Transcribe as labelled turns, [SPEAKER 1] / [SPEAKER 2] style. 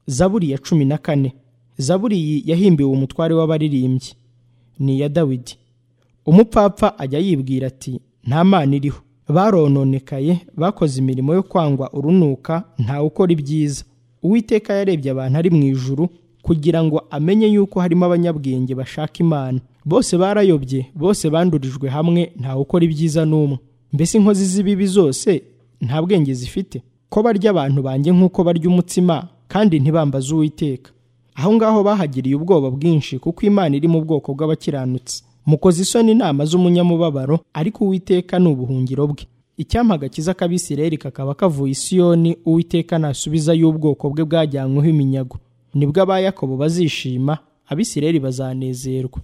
[SPEAKER 1] zaburi ya cumi na kane zaburi iyi yahimbiwe umutware w'abaririmbyi ni iya dawidi umupfapfa ajya yibwira ati nta mana iriho barononekaye bakoze imirimo yo kwangwa urunuka ntawe ukora ibyiza uwiteka yarebye abantu ari mu ijuru kugira ngo amenye yuko harimo abanyabwenge bashaka imana bose barayobye bose bandurijwe hamwe ntawe ukora ibyiza n'umwe mbese inkozi z'ibibi zose nta bwenge zifite ko barya abantu banjye nk'uko barya umutsima kandi ntibambaze uwiteka aho ngaho bahagiriye ubwoba bwinshi kuko imana iri mu bwoko bw'abakiranutsi mukoze isoni inama z'umunyamubabaro ariko uwiteka ni ubuhungiro bwe icyampa agakiza k'abisirayeli kakaba kavuye isiyoni uwiteka nasubiza y'ubwoko bwe bwajyanyweho iminyago nibwo aba yakobo bazishima abisirayeli bazanezerwa